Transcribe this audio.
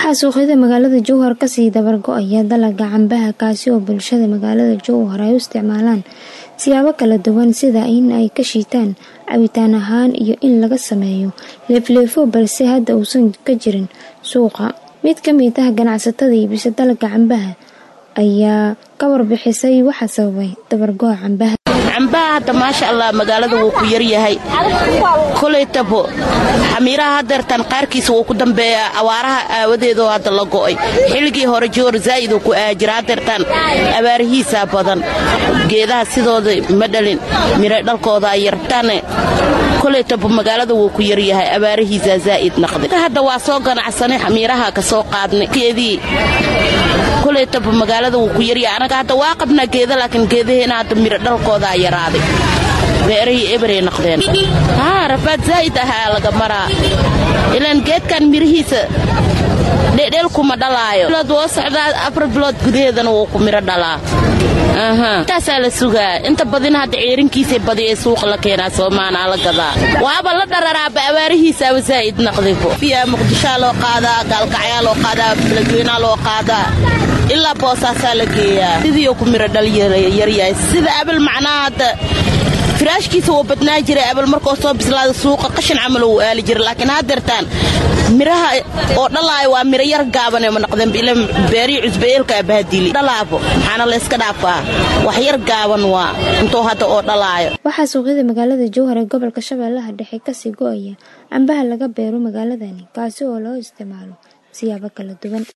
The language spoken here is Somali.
waxaa suuqyada magaalada jowhar kasii dabargo-aya dalaga cambaha kaasi oo bulshada magaalada jowhar ay u isticmaalaan siyaabo kala duwan sida in ay ka shiitaan cabitaan ahaan iyo in laga sameeyo leefleefo balse hadda uusan ka jirin suuqa mid ka mid ah ganacsatada iibisa dalaga cambaha ayaa ka warbixisay waxaa sababay dabargo-a cambaha cambaha hadda maasha allah magaalada wuu ku yaryahay kolaytabo xamiiraha hadeertaan qaarkiisa wuu ku dambeeyaa awaaraha aawadeedoo hadda la go'ay xilligii hore joor zaa'iduu ku aajira hadeertaan abaarihiisaa badan geedaha sidooda ma dhalin mira dhalkooda ay yartaane kolaytabo magaalada wuu ku yaryahay abaarihiisaa zaa'id naqday hadda waa soo ganacsanay xamiiraha ka soo qaadnay geedii kolaytabo magaalada wuu ku yaryahay anaga hadda waa qabnaa geeda laakiin geedaheena hadda mira dhalkooda ay yaraaday beerahii eberay noqdeen haa rafaad zaa'id ahaa laga maraa ilaan geedkan mirihiisa dhedheel kuma dhalaayo bilood woo socdaa afar bilood gudaheedana wuu ku miro dhalaa intaasaa la sugaa inta badina hadda ceerinkiisay badi ee suuqa la keenaa soomaanaa la gadaa waaba la dhararaaba abaarihiisaaba zaa'id naqdibo fiyaa muqdishaa loo qaadaa gaalkacyaa loo qaadaa beledweynaa loo qaadaa ilaa boosaasaa la geeyaa sidiioo ku miro dhal yaryahay sida abal macnaha hadda firaashkiisa wuu badnaa jiray abal markoo soo bislaada suuqa qashin camal uu aali jira laakiin haddeertaan miraha oo dhalaayo waa miro yar gaabane ma noqdeen ila beerii cusbayeelka abahadili dhalaabo maxaana la yska dhaafaa wax yar gaaban waa intuu hadda oo dhalaayo waxaa suuqyada magaalada jowhar ee gobolka shabeellaha dhexe kasii go-aya cambaha laga beero magaaladani kaasi oo loo isticmaalo siyaabo kala duwan